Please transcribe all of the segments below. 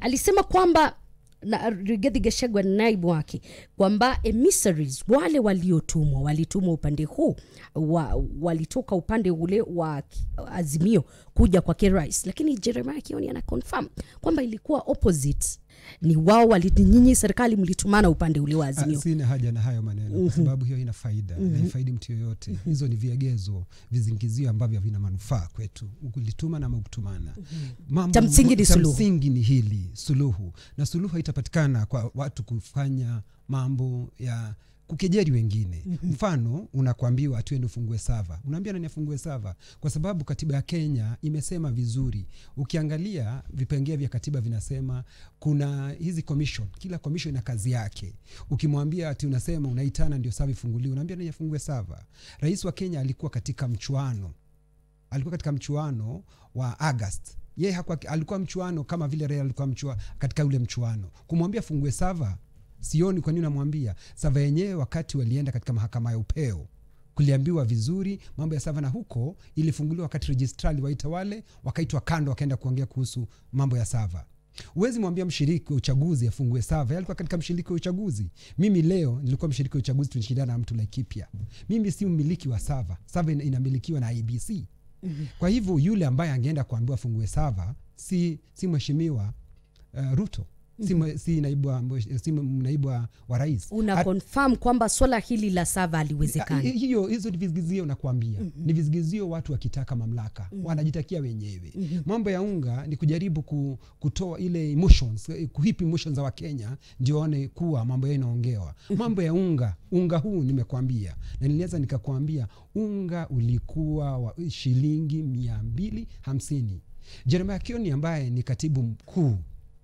alisema kwamba na Rigathi Gachagua naibu wake kwamba emissaries wale waliotumwa walitumwa upande huu wa, walitoka upande ule wa ki- Azimio kuja kwake rais, lakini Jeremiah Kioni ana confirm kwamba ilikuwa opposite, ni wao wali, nyinyi serikali mlitumana upande ule wa Ah, Azimio. sina haja na hayo maneno kwa sababu hiyo ina faida na haifaidi mtu yoyote hizo ni viegezo vizingizio ambavyo havina manufaa kwetu ulituma na kutumana Mambo- Cha msingi ni cha suluhu. msingi ni hili suluhu na suluhu haitapatikana kwa watu kufanya mambo ya kukejeri wengine mfano unakwambiwa atuende ufungue sava unaambia nani afungue sava kwa sababu katiba ya kenya imesema vizuri ukiangalia vipengee vya katiba vinasema kuna hizi commission kila commission ina kazi yake ukimwambia ati unasema unaitana ndio sava ifunguliwe unaambia nani afungue sava rais wa kenya alikuwa katika mchuano alikuwa katika mchuano wa August. Yeye hakuwa alikuwa mchuano kama vile Raila alikuwa mchua, katika ule mchuano. Kumwambia fungue sava, sioni kwa nini unamwambia sava yenyewe. Wakati walienda katika mahakama ya upeo kuliambiwa vizuri mambo ya sava, na huko ilifunguliwa wakati registrar aliwaita wale, wakaitwa kando, wakaenda kuongea kuhusu mambo ya sava. Huwezi mwambia mshiriki wa uchaguzi afungue sava. Yeye alikuwa katika mshiriki wa uchaguzi. Mimi leo nilikuwa mshiriki wa uchaguzi, tunashindana na mtu Laikipia. Mimi si mmiliki wa sava. Sava ina- inamilikiwa na IBC. Kwa hivyo yule ambaye angeenda kuambiwa afungue sava si, si mheshimiwa uh, Ruto si, mwe- si naibu wa, mwe- si naibu wa, wa rais Una At- confirm kwamba swala hili la sava Hi- haliwezekani. hiyo hizo ni vizigizio nakwambia ni vizigizio watu wakitaka mamlaka wanajitakia wenyewe mambo ya unga ni kujaribu ku, kutoa ile emotions eh, kuhip emotions za wakenya ndio waone kuwa mambo yao inaongewa mambo ya unga unga huu nimekwambia na niliweza nikakwambia unga ulikuwa wa shilingi mia mbili hamsini jeremia kioni ambaye ni katibu mkuu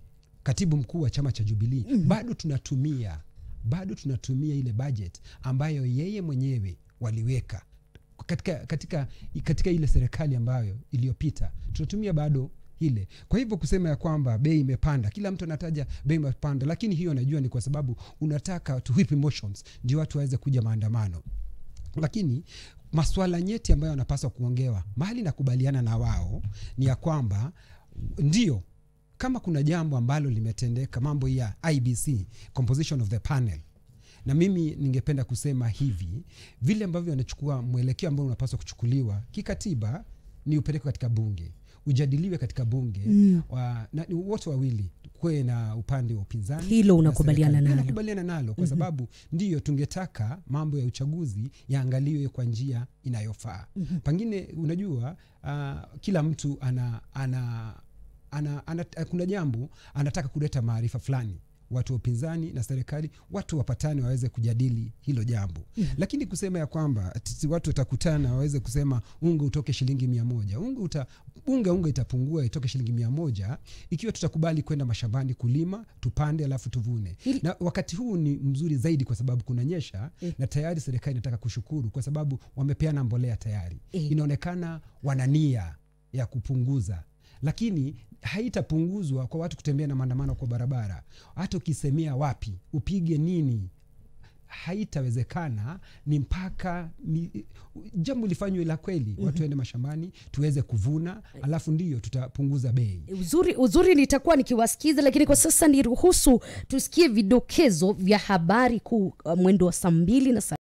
katibu mkuu wa chama cha Jubilee mm-hmm. bado tunatumia bado tunatumia ile budget ambayo yeye mwenyewe waliweka katika, katika, katika ile serikali ambayo iliyopita tunatumia bado ile kwa hivyo kusema ya kwamba bei imepanda kila mtu anataja bei imepanda lakini hiyo najua ni kwa sababu unataka to whip emotions ndio watu waweze kuja maandamano lakini maswala nyeti ambayo wanapaswa kuongewa mahali nakubaliana na wao ni ya kwamba ndio kama kuna jambo ambalo limetendeka mambo ya ibc composition of the panel na mimi ningependa kusema hivi vile ambavyo wanachukua mwelekeo ambao unapaswa kuchukuliwa kikatiba ni upelekwe katika bunge ujadiliwe katika bunge mm. wa, na, ni wote wawili kuwe na upande wa upinzani Hilo na unakubaliana serikali. nalo. nakubaliana nalo kwa sababu ndiyo tungetaka mambo ya uchaguzi yaangaliwe kwa njia inayofaa mm-hmm. pengine unajua uh, kila mtu ana, ana, ana, ana, kuna jambo anataka kuleta maarifa fulani watu wa upinzani na serikali watu wapatane waweze kujadili hilo jambo mm. lakini kusema ya kwamba ati watu watakutana waweze kusema unga utoke shilingi mia moja unga, uta, unga unga itapungua itoke shilingi mia moja ikiwa tutakubali kwenda mashambani kulima tupande alafu tuvune Hili- na wakati huu ni mzuri zaidi kwa sababu kunanyesha na tayari serikali inataka kushukuru kwa sababu wamepeana mbolea tayari Eh. inaonekana wana nia ya kupunguza lakini haitapunguzwa kwa watu kutembea na maandamano kwa barabara hata ukisemea wapi upige nini haitawezekana ni mpaka ni, jambo lifanywe la kweli mm-hmm. watu waende mashambani tuweze kuvuna alafu ndiyo tutapunguza bei uzuri uzuri nitakuwa nikiwasikiza lakini kwa sasa niruhusu tusikie vidokezo vya habari kuu uh, mwendo wa saa mbili na saa